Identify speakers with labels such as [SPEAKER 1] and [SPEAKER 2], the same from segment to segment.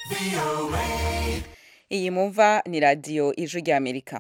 [SPEAKER 1] iyi mumva ni radiyo ijwi ry'amerika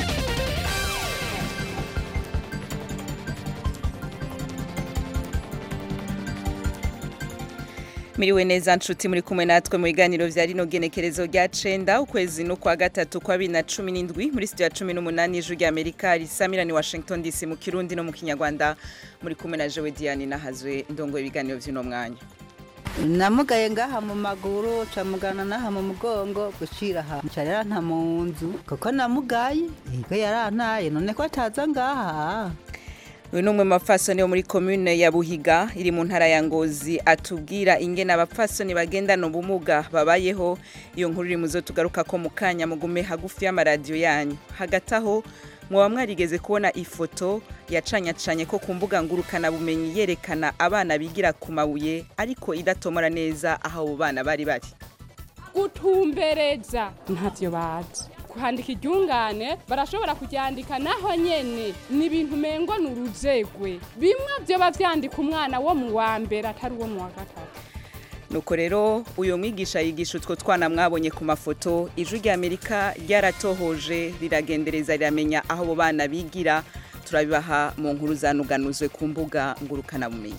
[SPEAKER 1] miriwe neza nshuti muri kumwe natwe mu biganiro vya rino genekerezo rya cenda ukwezi no kwa gatatu kwa bibiri na cumi n'indwi muri studio ya cumi n'umunani ijwi rya amerika risamirani washington dc mu kirundi no mu kinyarwanda muri kumwe na jewe diane nahazwe ndongo ibiganiro vy'uno mwanya
[SPEAKER 2] namugaye ngaha mu maguru camugana naha mu mugongo gushira aha nca yaranta mu nzu kuko namugaye yego yarantaye none ko ataza ngaha
[SPEAKER 1] uyu ni umwe mu bapfasoni bo muri komune ya buhiga iri mu ntara ya ngozi atubwira ingene abapfasoni bagendana ubumuga babayeho iyo nkuru iri muzo tugaruka ko mu kanya mugume hagufi y'amaradiyo yanyu hagati aho mwaba mwarigeze kubona ifoto yacanyacanye ko ku mbuga ngurukanabumenyi yerekana abana bigira ku mabuye ariko idatomora neza aho abo bana bari bari
[SPEAKER 3] gutumbereza ntavyo bazi kuhandika iryungane barashobora kuryandika naho nyene ni ibintu umengo ni uruzegwe bimwe vyoba vyandika umwana wo mu wa mbere atari uwo mu wa gatatu
[SPEAKER 1] nuko rero uyu mwigisha yigisha utwo twana mwabonye ku mafoto ijwi rya amerika ryaratohoje riragendereza riramenya aho abo bana bigira turabibaha mu nkuru zanuganuzwe ku mbuga ngurukanabumenyi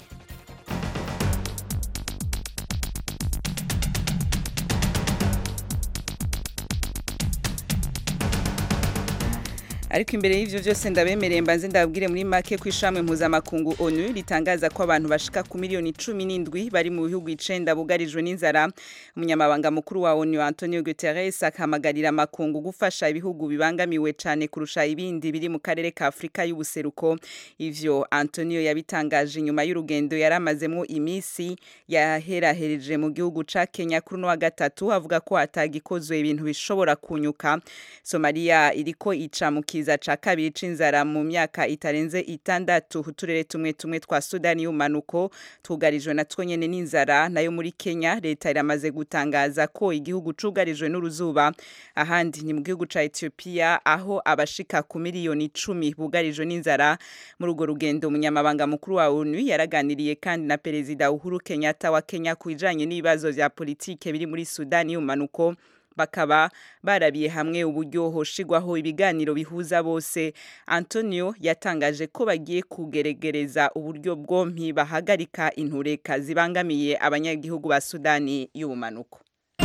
[SPEAKER 1] ariko imbere y'ivyo vyose ndabemereye mbanze ndababwire muri make ko ishamwe mpuzamakungu onu ritangaza ko abantu bashika ku miliyoni cumi n'indwi bari mu bihugu icenda bugarijwe n'inzara umunyamabanga mukuru wa onu antonio guterres akahamagarira amakungu gufasha ibihugu bibangamiwe cane kurusha ibindi biri mu karere ka afurika y'ubuseruko ivyo antonio yabitangaje inyuma y'urugendo yari amazemwo imisi yaherahereje mu gihugu ca kenya kuri uno wa gatatu avuga ko hatagikozwe ibintu bishobora kunyuka somaliya iriko ica mu kiza ca kabiri c'inzara mu myaka itarenze itandatu uturere tumwe tumwe twa sudani y'umanuko tugarijwe na two nyene n'inzara nayo muri kenya leta iramaze gutangaza ko igihugu cugarijwe n'uruzuba ahandi ni mu gihugu ca ethiopia aho abashika ku miliyoni icumi bugarijwe n'inzara muri urwo rugendo umunyamabanga mukuru wa onu yaraganiriye kandi na perezida uhuru kenyatta wa kenya ku bijanye n'ibibazo vya politike biri muri sudani y'umanuko bakaba barabiye hamwe uburyo hoshigwaho ibiganiro bihuza bose antonio yatangaje ko bagiye kugeregereza uburyo bwompi bahagarika intureka zibangamiye abanyagihugu ba sudani y'ubumanuko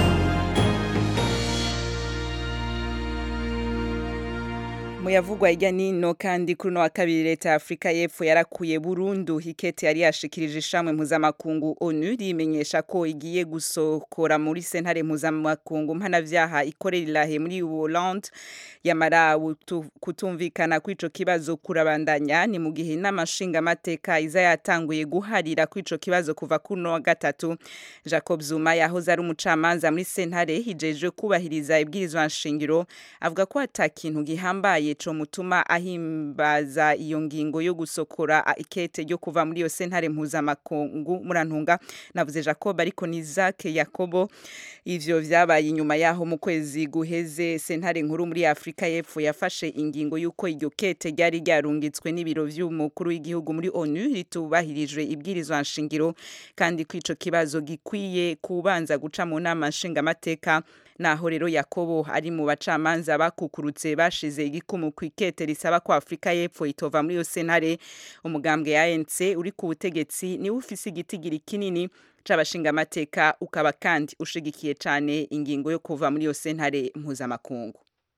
[SPEAKER 1] muyavugwa hirya nino kandi kuri uno wa kabiri leta ya afurika y'epfo yarakuye burundu hikete yari yashikirije ishamwe mpuzamakungu onu rimenyesha ko igiye gusokora muri sentare mpuzamakungu mpanavyaha ikorera irahe muri Hollande yamara kutumvikana kw'ico kibazo kurabandanya ni mu gihe inama nshingamateka iza yatanguye guharira kw'ico kibazo kuva kuri uno wa gatatu jacob zuma yahoze ari umucamanza muri sentare hijejwe kubahiriza ibwirizwa nshingiro avuga ko ata kintu gihambaye co mutuma ahimbaza iyo ngingo yo gusokora ikete ryo kuva muri iyo sentare mpuzamakungu murantunga navuze Jacob ariko ni Isaac Yakobo ivyo vyabaye inyuma yaho mu kwezi guheze sentare nkuru muri Afrika y'Epfo yafashe ingingo yuko iryo kete ryari ryarungitswe n'ibiro vy'umukuru w'igihugu muri ONU ritubahirijwe ibwirizwa nshingiro kandi ko ico kibazo gikwiye kubanza guca mu nama nshingamateka naho rero yakobo ari mu bacamanza bakukurutse bashize igikumu ku ikete risaba ko afurika y'epfo itova muri iyo sentare umugambwe ya anc uri ku butegetsi niwe ufise igitigiri kinini c'abashingamateka ukaba kandi ushigikiye cane ingingo yo kuva muri iyo sentare mpuzamakungu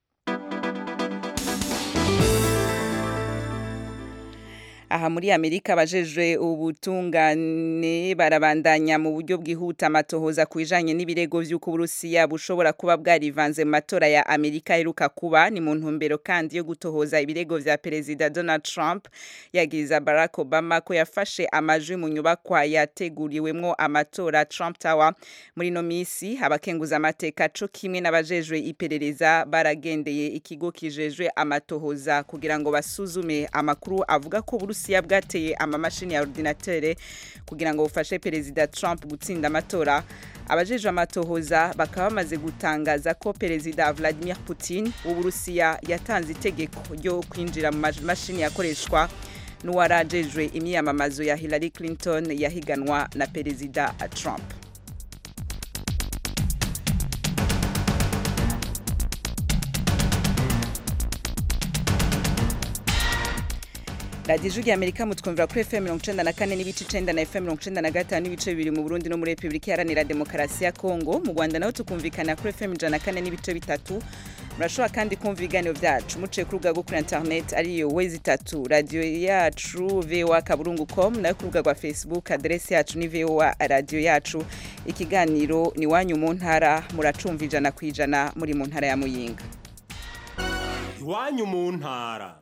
[SPEAKER 1] aha muri amerika abajejwe ubutungane barabandanya mu buryo bwihuta amatohoza ku bijanye n'ibirego vy'uko uburusiya bushobora kuba bwarivanze mu matora ya amerika aheruka kuba ni mu ntumbero kandi yo gutohoza ibirego vya perezida donald trump yagiriza barack obama ko yafashe amajwi mu nyubakwa yateguriwemwo amatora trump tower muri no misi abakenguza amateka co kimwe n'abajejwe iperereza baragendeye ikigo kijejwe amatohoza kugira ngo basuzume amakuru avuga ko uburusiya bwateye amamashini ya ordinatere kugira ngo bufashe perezida Trump gutsinda amatora abajejwe amatohoza bakaba bamaze gutangaza ko perezida Vladimir Putin w'Uburusiya yatanze itegeko ryo kwinjira mu mashini yakoreshwa n'uwarajejwe imyiyamamazo ya Hillary Clinton yahiganwa na perezida Trump radiyo ijwi ry'amerika mutwumvira kuri fm mirongo icenda na kane n'ibice icenda na fm mirongo icenda na gatanu n'ibice bibiri mu burundi no muri repubulika iharanira demokarasi ya kongo mu rwanda naho tukumvikana kuri fm ijana na kane n'ibice bitatu murashobora kandi kumva ibiganiro byacu muciye ku rubuga rwo kuri internet ariyo wezi itatu radiyo yacu voa kaburungu com nayo ku rubuga rwa facebook aderesi yacu ni voa radiyo yacu ikiganiro ni wanyu mu ntara muracumva ijana ku ijana muri mu ntara ya muyinga
[SPEAKER 4] iwanyu mu ntara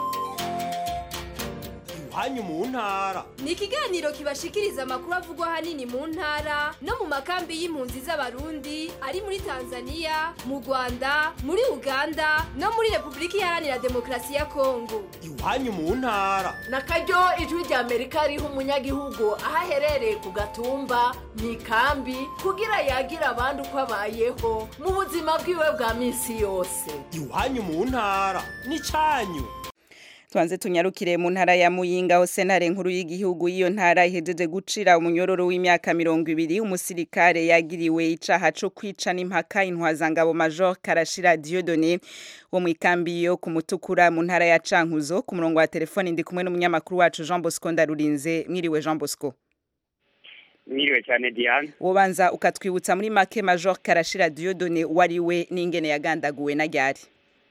[SPEAKER 4] iwanyu mu ntara
[SPEAKER 5] ni ikiganiro kibashikiriza amakuru avugwa ahanini mu ntara no mu makambi y'impunzi z'abarundi ari muri tanzania mu rwanda muri uganda no muri repubulika iharanira demokarasi ya kongo
[SPEAKER 4] iwanyu mu ntara
[SPEAKER 6] na karyo ijwi rya amerika riha umunyagihugu aho aherereye ku gatumba mu ikambi kugira yagira abandi uko abayeho mu buzima bwiwe bwa minsi yose
[SPEAKER 4] iwanyu mu ntara n'icyanyu
[SPEAKER 1] twanze tunyarukire mu ntara ya muyinga aho sentare nkuru y'igihugu y'iyo ntara ihejeje gucira umunyororo w'imyaka mirongo ibiri umusirikare yagiriwe icaha co kwica n'impaka intwazangabo major karashira diodone wo mu ikambi yo ku mutukura mu ntara ya cankuzo ku murongo wa telefoni ndi kumwe n'umunyamakuru wacu jean bosco ndarurinze mwiriwe jean bosco
[SPEAKER 7] mwiriwe cyane diane
[SPEAKER 1] wobanza ukatwibutsa muri make major karashira diodone wariwe n'ingene yagandaguwe na ryari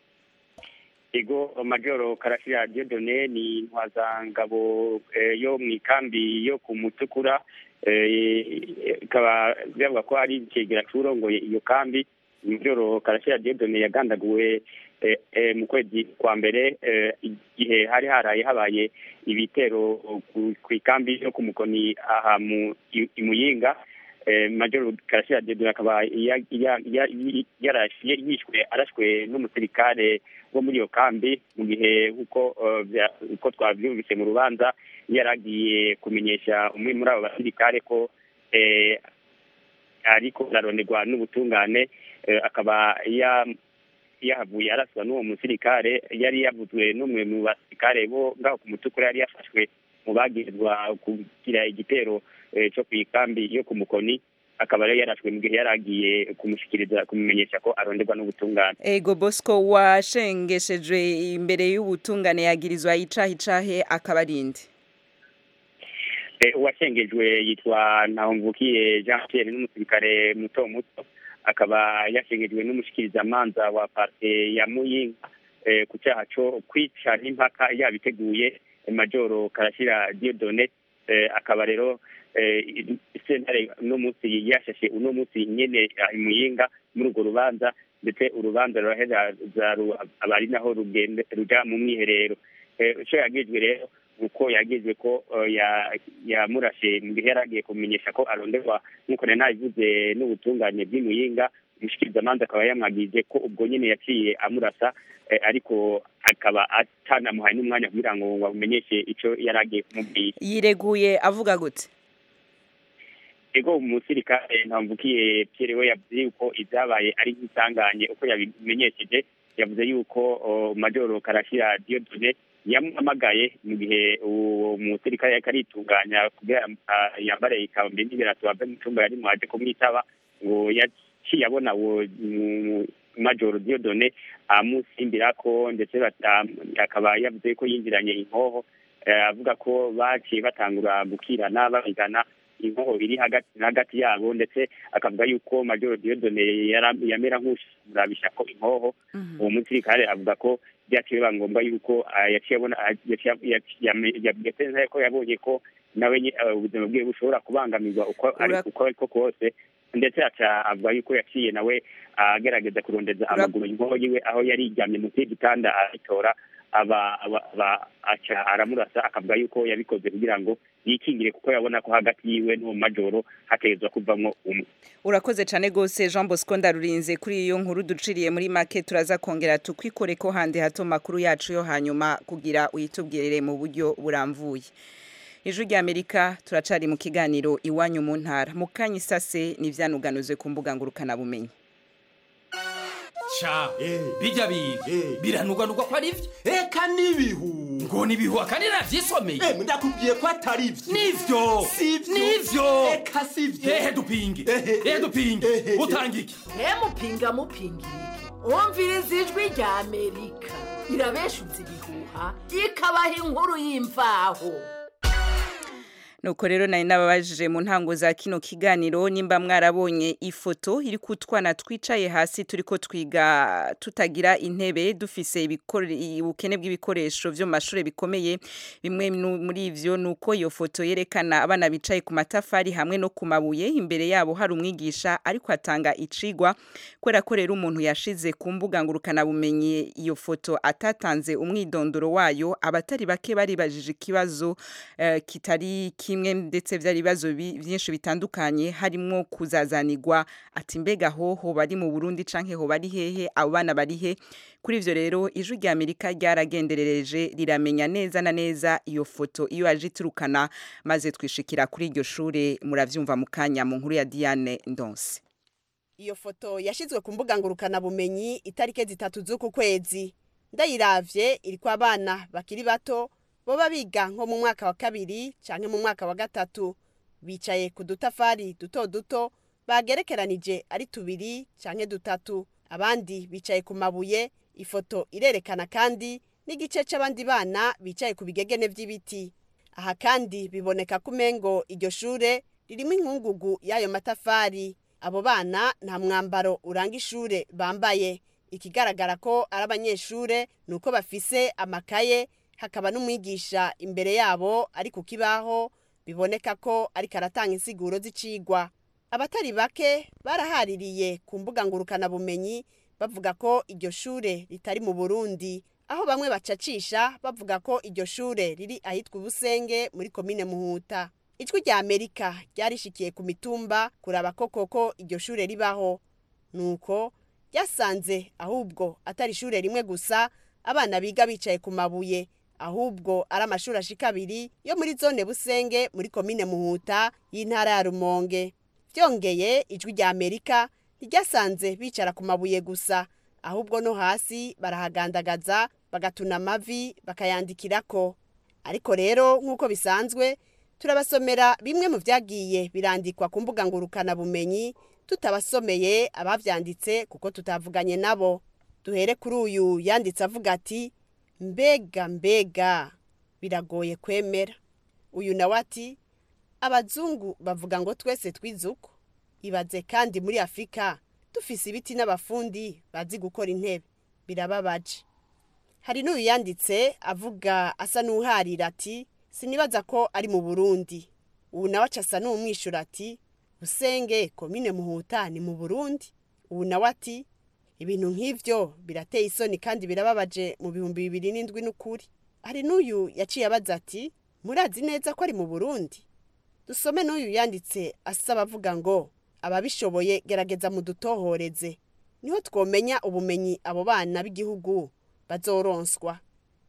[SPEAKER 7] ego majoro karashira diodone ni intwazangabo eh, yo mu ikambi yo ku mutukura eh, ikaba bivuga ko ari ikigera cy'urongoye iyo kambi majoro karashira diodone yagandaguwe eh, eh, mu kwezi kwa mbere eh, igihe hari haraye habaye ibitero ku- ku ikambi yo ku mukoni aha mu i- i Muyinga eh, majoro karashira diodone akaba ya- ya- ya- yarashye yishwe arashwe n'umusirikare wo muri iyo kambi mu gihe uko eh, bya- uko twabyumvise mu rubanza yaragiye kumenyesha umwe muri abo basirikare ko eh, ariko araronderwa n'ubutungane eh, akaba ya yahavuye araswa n'uwo musirikare yari yavuzwe n'umwe mu basirikare bo ngaho ku mutukura yari yafashwe mu bagirizwa kugira igitero eh, cyo ku ikambi yo ku mukoni akaba rero yarashwe mu gihe yari agiye kumushikiriza kumumenyesha ko aronderwa n'ubutungane
[SPEAKER 1] ego bosco washengeshejwe imbere y'ubutungane yagirizwa icaha icahe akaba arinde
[SPEAKER 7] Eh, uwashengejwe yitwa ntahomvukiye jean pierre n'umusirikare muto muto akaba yashengejwe n'umushikirizamanza wa parke ya muyinga eh, ku cyaha co kwica n'impaka yabiteguye eh, majoro karashira diodone eh, akaba rero eh, sentare uno munsi yashashe uno munsi nyene ah, i muyinga muri urwo rubanza ndetse urubanza ruraheza za- aba ari naho rugende ruja mu mwiherero Eh, ico yagizwe rero uko yagizwe ko eh, ya- yamurashe mu gihe yari agiye kumenyesha ko aronderwa nk'uko nari nabivuze n'ubutungane bw'imuyinga umushikirizamanza akaba yamwagije ko ubwo nyene yaciye amurasa eh, ariko akaba atanamuhaye n'umwanya kugira ngo ngo amumenyeshe ico yari agiye kumubwira
[SPEAKER 1] yireguye avuga gute
[SPEAKER 7] ego umusirikare ntamvukiye Pierre we yavuze yuko ibyabaye ari nk'isanganye uko yabimenyesheje yavuze yuko o, majoro karashira diodone yamuhamagaye mu gihe uwo musirikare yariko aritunganya kugira ah, yambare ikambi n'ibirato ave mu cumba yari mwaje kumwitaba ngo yaciye abona uwo mu- majoro diodone amusimbirako ndetse bata- akaba yavuze ko yinjiranye inkoho eh, avuga ko baciye batangura gukirana babigana inkoho iri hagati na hagati yabo ndetse akavuga yuko majoro diodone yara- yamera nk'urabisha ko inkoho uwo musirikare avuga ko byaciye biba ngombwa yuko ah, yaciye abona ah, yaciye yaciye- yame- yabwiye neza ko yabonye ko nawe nye- ah, ubuzima bwiwe bushobora kubangamirwa uko ari
[SPEAKER 1] Ura-
[SPEAKER 7] uko ariko kose ndetse aca avuga yuko yaciye nawe agerageza kurondeza
[SPEAKER 1] Ura-
[SPEAKER 7] amaguru inkoho yiwe aho yari yiryamye munsi y'igitanda arayitora aba aba aba- aca aramurasa akavuga yuko yabikoze kugira ngo yikingire kuko yabona ko hagati yiwe n'uwo majoro hategerezwa kuvamwo umwe
[SPEAKER 1] urakoze cyane rwose jean bosco ndarurinze kuri iyo nkuru duciriye muri make turaza kongera tukwikore ko handi hato makuru yacu yo hanyuma kugira uyitubwirire mu buryo buramvuye ijwi ry'amerika turacari mu kiganiro iwanyu mu ntara mu kanya isase n'ivyanuganuzwe ku mbuga ngurukanabumenyi
[SPEAKER 8] ca bijya biga biranugwanugwa ko ari vyo
[SPEAKER 4] eka n'ibihu
[SPEAKER 8] ngo nibihuha kandi navyisomeye
[SPEAKER 4] Eh, ndakubwiye ko atari vyo
[SPEAKER 8] nivyo
[SPEAKER 4] Sivyo.
[SPEAKER 8] nivyo
[SPEAKER 4] eka sivyo
[SPEAKER 8] ehe dupinge
[SPEAKER 4] Ehe.
[SPEAKER 8] ehe dupinge
[SPEAKER 4] Ehe.
[SPEAKER 8] utanga iki
[SPEAKER 6] mupinga mupinga iki wumviriza ijwi rya amerika irabeshuza ibihuha ikabaha inkuru y'imvaho
[SPEAKER 1] nuko rero nari nababajije mu ntango za kino kiganiro nimba mwarabonye ifoto iri kutwana twicaye hasi turiko twiga tutagira intebe dufise ibikore- ubukene bw'ibikoresho vyo mu mashure bikomeye bimwe nu- muri ivyo nuko iyo foto yerekana abana bicaye ku matafari hamwe no ku mabuye imbere yabo hari umwigisha ariko atanga icigwa kubera ko rero umuntu yashize ku mbuga ngurukana bumenyi iyo foto atatanze umwidondoro wayo abatari bake baribajije ikibazo eh, kitari kimwe ndetse vyari ibibazo bi- vyinshi bitandukanye harimwo kuzazanirwa ati mbega hoho bari mu Burundi canke ho bari hehe abo bana bari he kuri ivyo rero ijwi rya Amerika ryaragenderereje riramenya neza na neza iyo foto iyo aje iturukana maze twishikira kuri iryo shure muravyumva mu kanya mu nkuru ya Diane Ndonse
[SPEAKER 9] iyo foto yashizwe ku mbuga ngurukana bumenyi itarike zitatu z'uku kwezi ndayiravye iriko abana bakiri bato boba biga nko mu mwaka wa kabiri canke mu mwaka wa gatatu bicaye ku dutafari duto duto bagerekeranije ari tubiri canke dutatu abandi bicaye ku mabuye ifoto irerekana kandi n'igice c'abandi bana bicaye ku bigegene vy'ibiti aha kandi biboneka ko umengo iryo shure ririmo inkungugu y'ayo matafari abo bana nta mwambaro uranga ishure bambaye ikigaragara ko ari abanyeshure ni uko bafise amakaye hakaba n'umwigisha imbere yabo ari ku kibaho biboneka ko ariko aratanga insiguro z'icigwa abatari bake barahaririye ku mbuga ngurukanabumenyi bavuga ko iryo shure ritari mu burundi aho bamwe bacacisha bavuga ko iryo shure riri ahitwa ubusenge muri komine muhuta ijwi rya amerika ryarishikiye ku mitumba kuraba ko koko iryo shure ribaho nuko ryasanze ahubwo atari ishure rimwe gusa abana biga bicaye ku mabuye ahubwo ari amashuri ashika abiri yo muri zone busenge muri komine muhuta y'intara ya rumonge byongeye ijwi rya amerika ntiryasanze bicara ku mabuye gusa ahubwo no hasi barahagandagaza bagatuna amavi bakayandikirako ariko rero nk'uko bisanzwe turabasomera bimwe mu byagiye birandikwa ku mbuga ngurukanabumenyi tutabasomeye abavyanditse kuko tutavuganye nabo duhere kuri uyu yanditse avuga ati mbega mbega biragoye kwemera uyu nawe ati abazungu bavuga ngo twese twize uko ibaze kandi muri afurika dufise ibiti n'abafundi bazi gukora intebe birababaje hari n'uyu yanditse avuga asa n'uharira ati sinibaza ko ari mu burundi ubu nawe aca asa n'umwishyura ati busenge komine muhuta ni mu burundi ubu nawe ati ibintu nk'ibyo birateye isoni kandi birababaje mu bihumbi bibiri n'indwi n'ukuri hari n'uyu yaciye abaza ati murazi neza ko ari mu burundi dusome n'uyu yanditse asaba avuga ngo ababishoboye gerageza mudutohoreze niho twomenya ubumenyi abo bana b'igihugu bazoronswa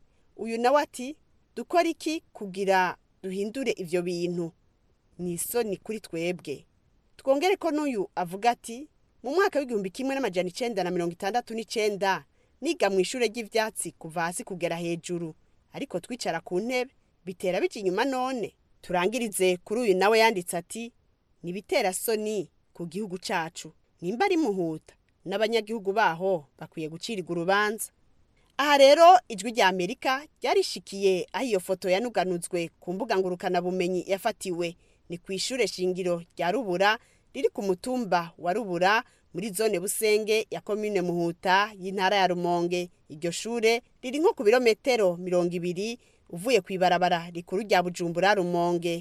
[SPEAKER 9] uyu nawe ati dukora iki kugira duhindure ibyo bintu ni isoni kuri twebwe twongere ko n'uyu avuga ati mu mwaka w'igihumbi kimwe n'amajana icenda na mirongo itandatu n'icenda niga mu ishure ry'ivyatsi kuva hasi kugera hejuru ariko twicara ku ntebe bitera bija inyuma none turangirize kuri uyu nawe yanditse ati nibitera soni ku gihugu cacu nimba ari muhuta n'abanyagihugu baho bakwiye gucirirwa urubanza aha rero ijwi rya amerika ryarishikiye aho iyo foto yanuganuzwe ku mbuga ngurukanabumenyi yafatiwe ni ku ishure shingiro rya rubura riri ku mutumba wa rubura muri zone busenge ya komine muhuta y'intara ya rumonge iryo shure riri nko ku birometero mirongo ibiri uvuye ku ibarabara rikuru rya bujumbura rumonge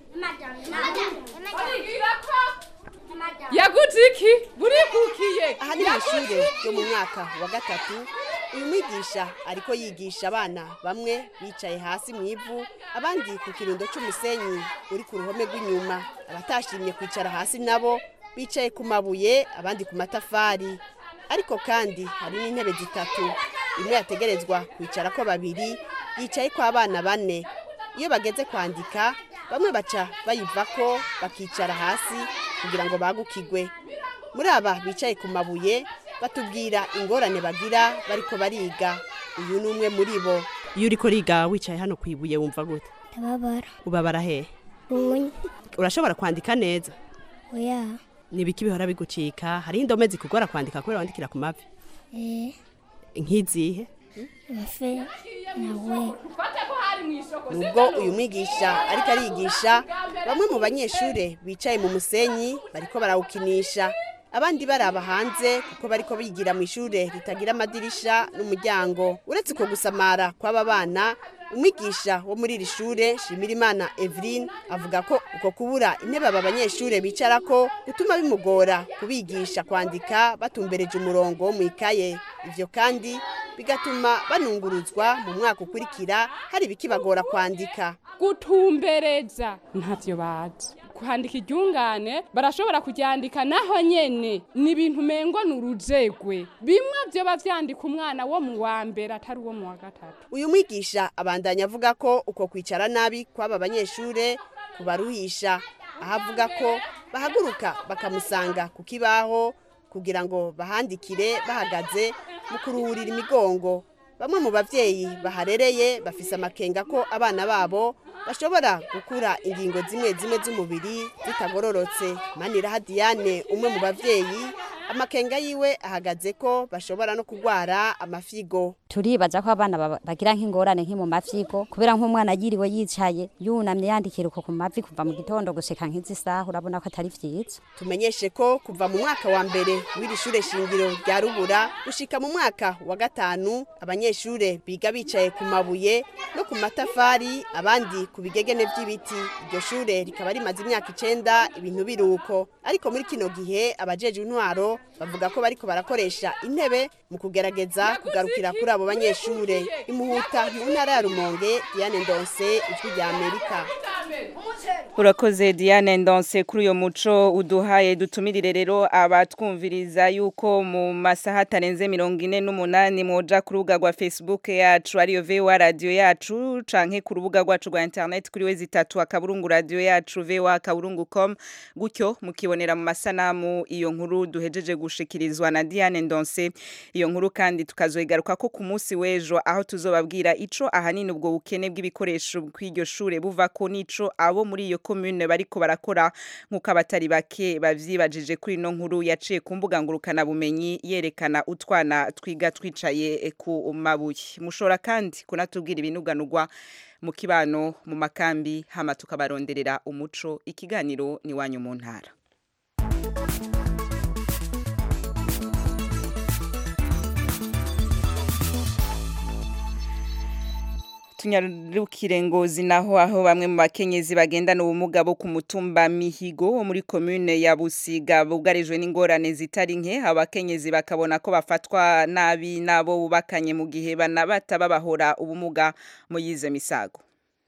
[SPEAKER 3] yaguze iki burikukiye
[SPEAKER 9] aha ni mu ishure ryo mu mwaka wa gatatu uyu mwigisha ariko yigisha abana bamwe bicaye hasi mu ivu abandi ku kirundo cy'umusenyi uri ku ruhome rw'inyuma abatashimye kwicara hasi nabo bicaye ku mabuye abandi ku matafari ariko kandi hari n'intebe zitatu imwe yategerezwa kwicara ko babiri yicaye ko abana bane iyo bageze kwandika bamwe baca bayivako bakicara hasi kugira ngo bagukigwe muri aba bicaye ku mabuye batubwira ingorane bagira bariko bariga uyu ni umwe muri bo
[SPEAKER 10] iyo uriko riga wicaye hano ku ibuye wumva gute
[SPEAKER 11] ndababara
[SPEAKER 10] ubabara hehe
[SPEAKER 11] bunye
[SPEAKER 10] urashobora kwandika neza
[SPEAKER 11] oya
[SPEAKER 10] nibiki bihora bigucika hariho indome zikugora kwandika kubera wandikira ku mavi
[SPEAKER 11] eh
[SPEAKER 10] nk'izihe
[SPEAKER 11] efe nawe
[SPEAKER 9] nubwo uyu mwigisha ariko arigisha bamwe mu banyeshuri bicaye mu musenyi bariko barawukinisha abandi baraba hanze kuko bariko bigira mu ishure ritagira amadirisha n'umuryango uretse uko gusamara kw'aba bana umwigisha wo muri iri shure shimirimana eveline avuga ko uko kubura intebe aba banyeshure bicarako gutuma bimugora kubigisha kwandika batumbereje umurongo wo mu ikaye ivyo kandi bigatuma banunguruzwa mu mwaka ukurikira hari ibikibagora kwandika
[SPEAKER 3] gutumbereza ntavyo bazi kwandika iryungane barashobora kuryandika naho nyene ni ibintu umengo ni urujegwe bimwe vyoba vyandika umwana wo mu wa mbere atari uwo mu wa gatatu
[SPEAKER 9] uyu mwigisha abandanya avuga ko uko kwicara nabi kw'aba banyeshure kubaruhisha aho avuga ko bahaguruka bakamusanga ku kibaho kugira ngo bahandikire bahagaze mu kuruhurira imigongo bamwe mu bavyeyi baharereye bafise amakenga ko abana babo bashobora gukura ingingo zimwe zimwe z'umubiri zitagororotse maniraha diane umwe mu bavyeyi amakenga yiwe ahagaze ko bashobora no kugwara amafigo
[SPEAKER 12] turibaza ko abana baba- bagira nk'ingorane nk'i mu mavyigo kubera nk'umwana yiriwe yicaye yunamye yandikira uko ku mavi kuva mu gitondo gushika nk'izi saha urabona ko atari vyiza
[SPEAKER 9] tumenyeshe ko kuva mu mwaka wa mbere w'iri shure shingiro rya rubura gushika mu mwaka wa gatanu abanyeshure biga bicaye ku mabuye no ku matafari abandi ku bigegene vy'ibiti iryo shure rikaba rimaze imyaka icenda ibintu biruko ariko muri kino gihe abajeje intwaro bavuga ko bariko barakoresha intebe mu kugerageza kugarukira kuri abo banyeshure imuhuta mu ntara ya rumonge diane ndonse ijwi rya amerika
[SPEAKER 1] urakoze diane ndonse kuri uyo muco uduhaye dutumirire rero abatwumviriza yuko mu masaha atarenze mirongo ine n'umunani mwoja ku rubuga rwa facebook yacu ariyo voa radiyo yacu canke ku rubuga rwacu rwa internet kuri we zitatu akaburungu radiyo yacu voa akaburungu com gutyo mukibonera mu masanamu iyo nkuru duhejeje gushikirizwa na diane ndonse iyo nkuru kandi tukazoyigaruka ko ku munsi w'ejo aho tuzobabwira ico ahanini ubwo bukene bw'ibikoresho kw'iryo shure buva ko nico abo muri iyo commune bariko barakora nk'uko abatari bake bavyibajije kuri ino nkuru yaciye ku mbuga ngurukana bumenyi yerekana utwana twiga twicaye ku mabuye mushobora kandi kunatubwira ibinuganurwa mu kibano mu makambi hama tukabaronderera umuco ikiganiro ni wanyu mu ntara tunyarukire ngozi naho aho bamwe mu bakenyezi bagendana ubumuga bo ku mutumba mihigo wo muri commune ya busiga bugarijwe n'ingorane zitari nke abakenyezi bakabona ko bafatwa nabi nabo bubakanye mu gihe banabata babahora ubumuga mu yize misago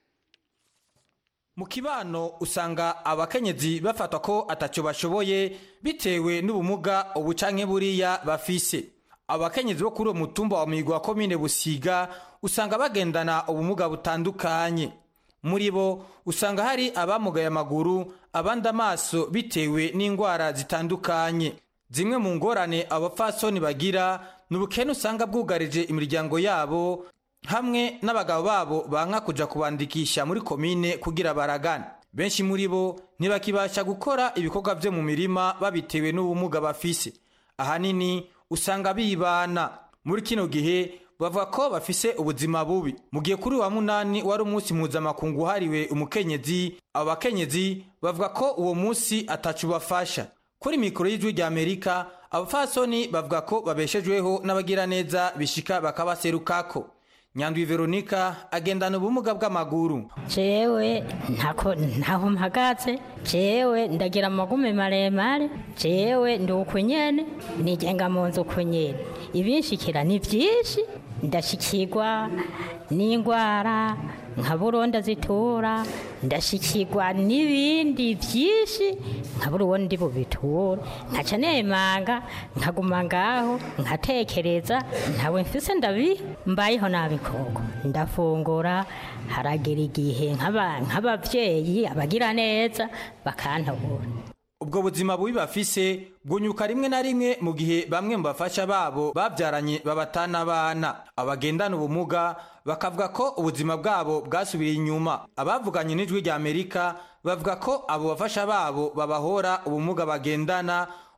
[SPEAKER 13] mu kibano usanga abakenyezi bafatwa ko atacyo bashoboye bitewe n'ubumuga ubu canke buriya bafise abakenyezi bo kuri uwo mutumba wa migwa wa komine busiga usanga bagendana ubumuga butandukanye muri bo usanga hari abamugaye amaguru abandi amaso bitewe n'indwara zitandukanye zimwe mu ngorane abapfasoni bagira ni ubukene usanga bwugarije imiryango yabo hamwe n'abagabo babo banka kuja kubandikisha muri komine kugira baragane benshi muri bo ntibakibasha gukora ibikorwa vyo mu mirima babitewe n'ubumuga bafise ahanini usanga bibana muri kino gihe bavuga ko bafise ubuzima bubi mu gihe kuri wa munani wari umunsi mpuzamakungu uhariwe umukenyezi abo bakenyezi bavuga ko uwo munsi atacu bafasha kuri mikoro y'ijwi rya amerika abapfasoni bavuga ko babeshejweho n'abagiraneza bishika bakabaserukako nyandwi veronika agendana ubumuga bw'amaguru
[SPEAKER 14] jewe ntako ntaho mpagaze jewe ndagira amagume maremare jewe ndi uku nyene nigenga mu nzu uku nyene ibinshikira ni vyinshi ndashikirwa n'ingwara nka buronda zitura ndashikirwa n'ibindi vyinshi nkabura uwo ndi bubiture nkaca nemanga nkaguma ngaho nkatekereza ntawe mfise ndabi mbayeho nabi koko ndafungura haragira igihe nk'aba- nk'abavyeyi abagira neza bakantobora
[SPEAKER 13] ubwo buzima bubi bafise bwunyuka rimwe na rimwe mu gihe bamwe mu bafasha babo babyaranye babatana abana abagendana ubumuga bakavuga ko ubuzima bwabo bwasubiye inyuma abavuganye n'ijwi rya amerika bavuga ko abo bafasha babo babahora ubumuga bagendana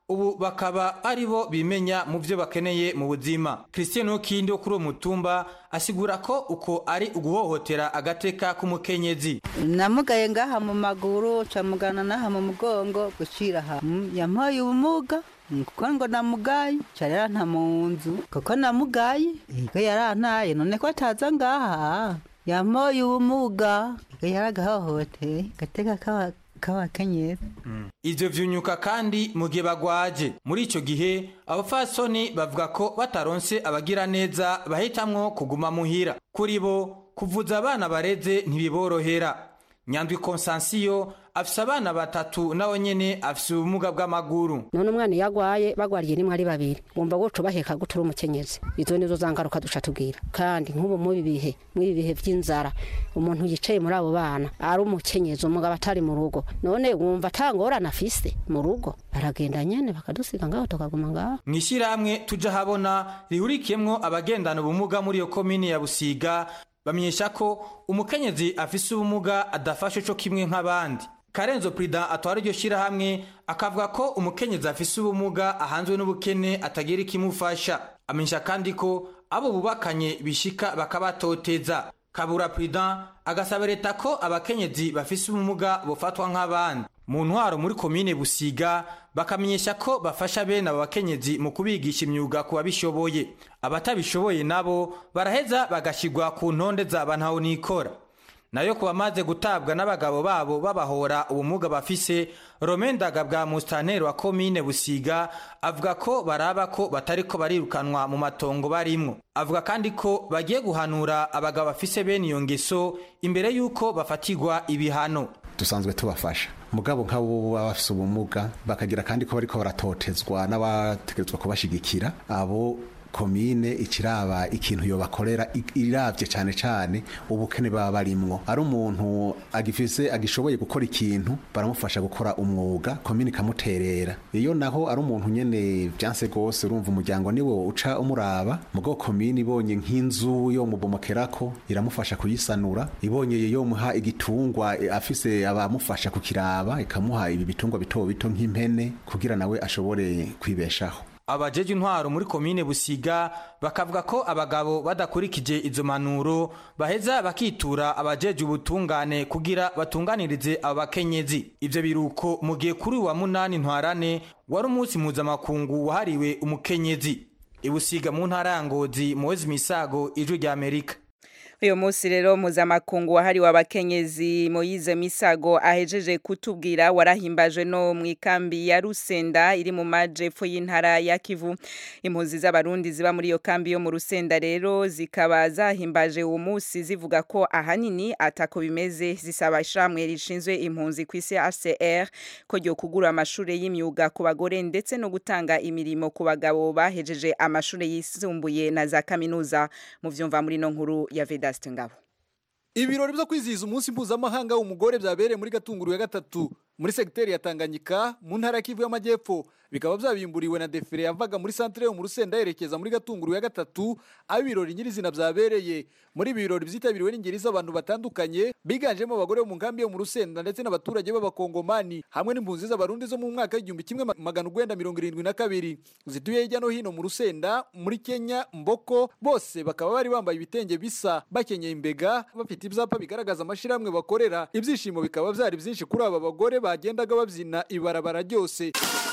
[SPEAKER 13] ubu bakaba ari bo bimenya mu byo bakeneye mu buzima christian okindi wo kuri uwo mutumba asigura ko uko ari uguhohotera agateka k'umukenyezi
[SPEAKER 2] namugaye ngaha mu maguru camugana n'aha mu mugongo gucira aha Mm, yampaye ubumuga Mm, kuko ngo namugaye ca yaranta mu nzu kuko namugaye ego yarantaye none ko ataza ngaha yampaye ubumuga ego yaragahohoteye gateka k'aba- k'abakenyezi
[SPEAKER 13] ivyo vyunyuka kandi mu gihe bagwaje muri ico gihe abafasoni bavuga ko bataronse abagira neza bahitamwo kuguma muhira kuri bo kuvuza abana bareze ntibiborohera nyandwi konsansiyo afise abana batatu nawe nyene afise ubumuga bw'amaguru
[SPEAKER 15] none umwana iyo agwaye bagwariye rimwe ari babiri wumva guca baheka guca uri umukenyezi izo nizo za ngaruka duca tubwira kandi nk'ubu muri ibi bihe muri ibi bihe by'inzara umuntu yicaye muri abo bana ari umukenyezi umugabo atari mu rugo none wumva atangorane afise mu rugo baragenda nyene bakadusiga ngaho tukaguma ngaho
[SPEAKER 13] mw'ishyirahamwe tuja habona rihurikiyemwo abagendana ubumuga muri iyo komine ya busiga bamenyesha ko umukenyezi afise ubumuga adafashe co kimwe nk'abandi karenzo prida atwara iryo shyirahamwe akavuga ko umukenyezi afise ubumuga ahanzwe n'ubukene atagira ikimufasha amenyesha kandi ko abo bubakanye bishika bakabatoteza kabura prida agasaba leta ko abakenyezi bafise ubumuga bofatwa nk'abandi mu ntwaro muri komine busiga bakamenyesha ko bafasha bene abo bakenyezi mu kubigisha imyuga ku babishoboye abatabishoboye nabo baraheza bagashyirwa ku ntonde zaba ntaho nikora nayo ku bamaze gutabwa n'abagabo babo babahora ubumuga bafise romendaga bwa musitanteri wa komine busiga avuga ko baraba ko batariko barirukanwa mu matongo barimwo avuga kandi ko bagiye guhanura abagabo bafise bene iyo ngeso imbere y'uko bafatirwa ibihano
[SPEAKER 16] dusanzwe tubafasha mugabo nk'abo baba bafise ubumuga bakagira kandi ko bariko baratotezwa n'abategerezwa kubashigikira abo komine ikiraba ikintu yobakorera i- iravye cane cane ubukene baba barimwo ari umuntu agifise agishoboye gukora ikintu baramufasha gukora umwuga komine ikamuterera iyo naho ari umuntu nyene vyanse gose urumva umuryango niwo uca umuraba mugo komine ibonye nk'inzu yo mubomokerako iramufasha kuyisanura ibonye yo muha igitungwa eh, afise abamufasha kukiraba ikamuha ibi bitungwa bito bito nk'impene kugira nawe ashobore kwibeshaho
[SPEAKER 13] abajeje intwaro muri komine busiga bakavuga ko abagabo badakurikije izo manuro baheza bakitura abajeje ubutungane kugira batunganirize abo bakenyezi ivyo biruko mu gihe kuri uyu wa munani ntwarane wari umunsi mpuzamakungu wahariwe umukenyezi ibusiga mu ntara ya ngozi muwezi misago ijwi rya amerika
[SPEAKER 1] uyu munsi rero mpuzamakungu wahariwe abakenyezi moyize misago ahejeje kutubwira warahimbajwe no mu ikambi ya rusenda iri mu majepfo y'intara ya kivu impunzi z'abarundi ziba muri iyo kambi yo mu rusenda rero zikaba zahimbaje uwo munsi zivuga ko ahanini atako bimeze zisaba ishamwe rishinzwe impunzi ku isi HCR ko ryo kugura amashuri y'imyuga ku bagore ndetse no gutanga imirimo ku bagabo bahejeje amashuri yisumbuye na za kaminuza mu vyumva muri no nkuru ya Vedaste Ngabo
[SPEAKER 17] ibirori byo kwizihiza umunsi mpuzamahanga w'umugore byabereye muri gatunguru ya gatatu muri segiteri ya tanganyika mu ntara ya kivu y'amajyepfo bikaba byabimburiwe na defile yavaga muri santire yo mu rusenda yerekeza muri gatunguru ya gatatu aho ibirori nyirizina byabereye muri ibi birori byitabiriwe n'ingeri z'abantu batandukanye biganjemo abagore bo mu nkambi yo mu rusenda ndetse n'abaturage b'abakongomani hamwe n'impunzi z'abarundi zo mu mwaka w'igihumbi kimwe ma- magana urwenda mirongo irindwi na kabiri zituye hirya no hino mu rusenda muri kenya mboko bose bakaba bari bambaye ibitenge bisa bakenyeye imbega bafite ibyapa bigaragaza amashyirahamwe bakorera ibyishimo bikaba byari byinshi kuri aba bagore bagendaga babyina ibarabara ryose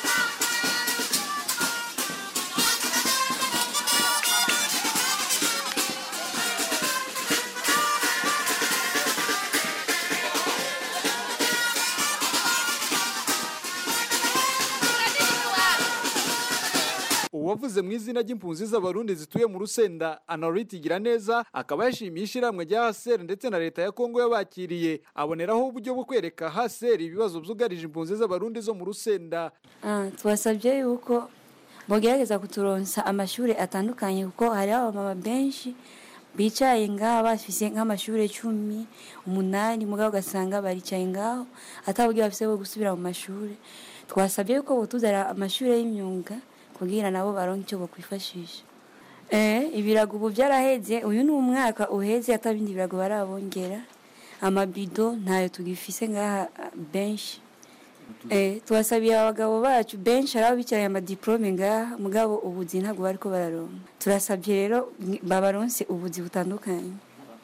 [SPEAKER 17] uwavuze mu izina ry'impunzi z'abarundi zituye mu rusenda anariti neza akaba yashimiye ishyirahamwe rya haseri ndetse na leta ya kongo yabakiriye aboneraho uburyo bwo kwereka haseri ibibazo byugarije impunzi z'abarundi zo mu rusenda
[SPEAKER 18] Ah, twasabye yuko bogerageza kuturonsa amashuri atandukanye kuko hari abamama benshi bicaye ngaho bafise nk'amashuri cumi umunani mugabo ugasanga baricaye ngaho ataburyo bafise bwo gusubira mu mashuri twasabye yuko botuzanira amashuri y'imyuga kugira nabo baronke icyo bokwifashisha eh ibirago ubu byaraheze uyu ni umwaka uheze atabindi birago barabongera amabido ntayo tugifise ngaha ah, benshi Eh, twasabiye abagabo bacu benshi ari abo bicaye amadiplome ngaha mugabo ubuzi ntabwo bariko bararonka turasabye rero ni- babaronse ubuzi butandukanye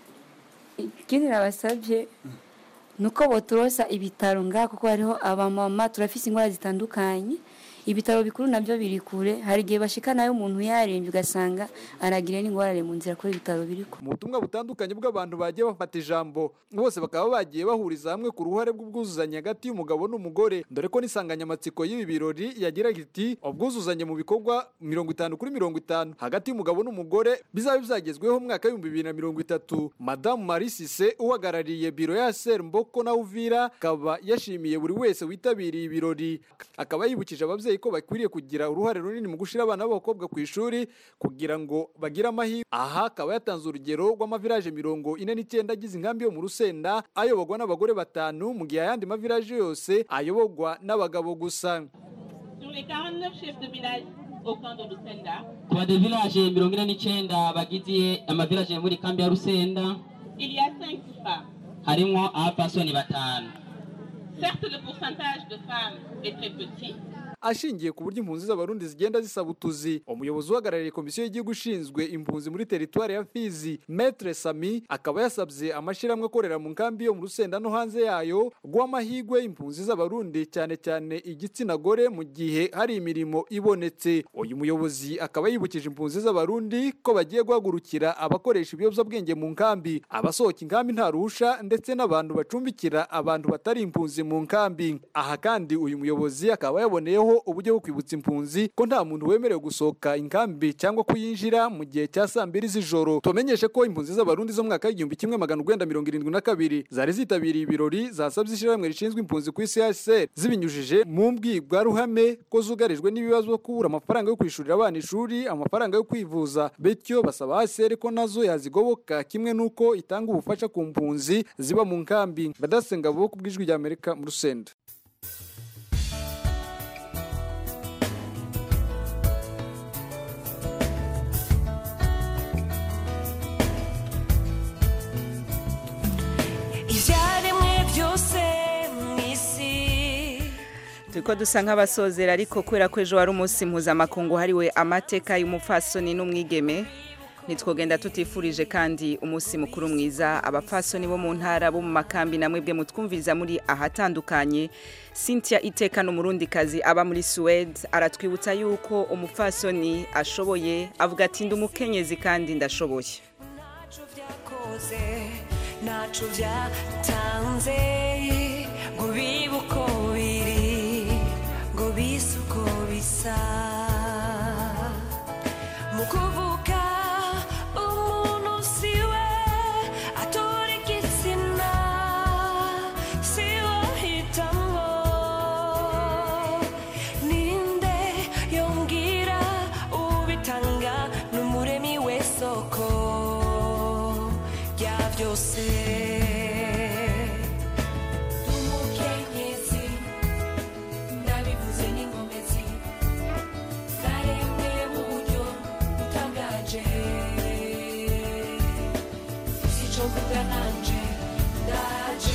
[SPEAKER 18] ikindi nabasabye nuko boturosa ibitaro ngaha kuko hariho abamama turafise indwara zitandukanye ibitaro bikuru nabyo biri kure hari igihe bashika nayo umuntu yarembye ugasanga aragira n'ingorane mu nzira kuri ibitaro biri kure
[SPEAKER 17] mu butumwa butandukanye bw'abantu bagiye bafata ijambo bose bakaba bagiye bahuriza hamwe ku ruhare bw'ubwuzuzanye hagati y'umugabo n'umugore dore ko n'insanganyamatsiko y'ibi birori yagiraga iti ubwuzuzanye mu bikorwa mirongo itanu kuri mirongo itanu hagati y'umugabo n'umugore bizaba bizagezweho mu mwaka w'ibihumbi bibiri na mirongo itatu madamu marisise uhagarariye biro ya ser mboko na uvira akaba yashimiye buri wese witabiriye ibirori akaba yibukije ababyeyi ko bakwiriye kugira uruhare runini mu gushyira abana b'abakobwa ku ishuri kugira ngo bagire amahirwe aha akaba yatanze urugero rw'amaviraje mirongo ine n'icyenda agize inkambi yo mu rusenda ayoborwa n'abagore batanu mu gihe ayandi maviraje yose ayoborwa n'abagabo gusa
[SPEAKER 19] Sur les 49 chefs de village au camp de Lucenda,
[SPEAKER 20] ku badevilaje mirongo ine n'icyenda bagize amavilaje muri kambi ya rusenda
[SPEAKER 19] il y a 5 femmes.
[SPEAKER 20] harimo abapasoni batanu
[SPEAKER 19] Certes, le pourcentage de femmes est très petit,
[SPEAKER 17] ashingiye ku buryo impunzi z'abarundi zigenda zisaba utuzi umuyobozi uhagarariye komisiyo y'igihugu ishinzwe impunzi muri teritwari ya fizi metre sami akaba yasabye amashyirahamwe akorera mu nkambi yo mu rusenda no hanze yayo guha amahirwe impunzi z'abarundi cyane cyane igitsina gore mu gihe hari imirimo ibonetse uyu muyobozi akaba yibukije impunzi z'abarundi ko bagiye guhagurukira abakoresha ibiyobyabwenge mu nkambi abasohoka inkambi nta ruhusha ndetse n'abantu bacumbikira abantu batari impunzi mu nkambi aha kandi uyu muyobozi akaba yaboneyeho uburyo bwo kwibutsa impunzi ko nta muntu wemerewe gusohoka inkambi cyangwa kuyinjira mu gihe cya saa mbiri z'ijoro tumenyeshe ko impunzi z'abarundi zo mu mwaka w'igihumbi kimwe magana urwenda mirongo irindwi na kabiri zari zitabiriye ibirori zasabye ishyirahamwe rishinzwe impunzi ku isi hcr zibinyujije mu mbwirwaruhame ko zugarijwe n'ibibazo byo kubura amafaranga yo kwishyurira abana ishuri amafaranga yo kwivuza bityo basaba hcr ko nazo yazigoboka kimwe n'uko itanga ubufasha ku mpunzi ziba mu nkambi badasenga bo ku bw'ijwi rya amerika mu rusenda
[SPEAKER 21] ibyaremwe byose mu isi
[SPEAKER 1] turiko dusa nk'abasozera ariko kubera ko ejo wari umunsi mpuzamakungu hariwe amateka y'umupfasoni n'umwigeme ntitwogenda tutifurije kandi umunsi mukuru mwiza abapfasoni bo mu ntara bo mu makambi namwe bwe mutwumviriza muri ahatandukanye cynthia iteka n'umurundikazi aba muri suwede aratwibutsa yuko umupfasoni ashoboye avuga ati ndi umukenyezi kandi ndashoboye
[SPEAKER 21] byakoze ntacu byatanze ngo bibe uko biri ngo bise uko bisa mu kuvuga umuntu siwe atora igitsina siwe ahitamo ninde yongera ubitanga n'umuremi w'isoko rya byose umukenyezi ndabivuze n'inkomezi zaremwe mu buryo butangaje sico mvuga nanje ndaje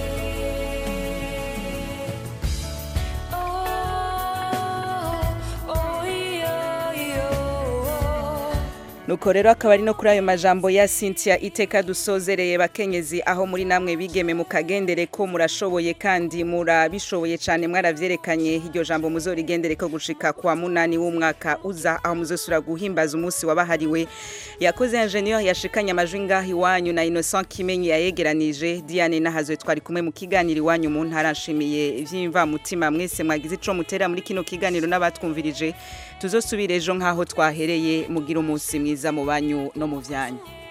[SPEAKER 21] Oh, oh, iyo, iyo, oh.
[SPEAKER 1] nuko rero akaba ari no kuri ayo majambo ya cynthia iteka dusozereye bakenyezi aho muri namwe bigeme mu kagendere ko murashoboye kandi murabishoboye cyane mwaravyerekanye iryo jambo muzorigendere ko gushika kwa munani w'umwaka uza aho muzosura guhimbaza umunsi wabahariwe yakoze ingenieur yashikanye amajwi ngaho iwanyu na innocent kimenyi yayegeranije diane nahazwe twari kumwe mu kiganiro iwanyu mu ntara nshimiye ivy'imvamutima mwese mwagize ico mutera muri kino kiganiro n'abatwumvirije tuzosubira ejo nk'aho twahereye mugira umunsi mwiza mu banyu no mu vyanyu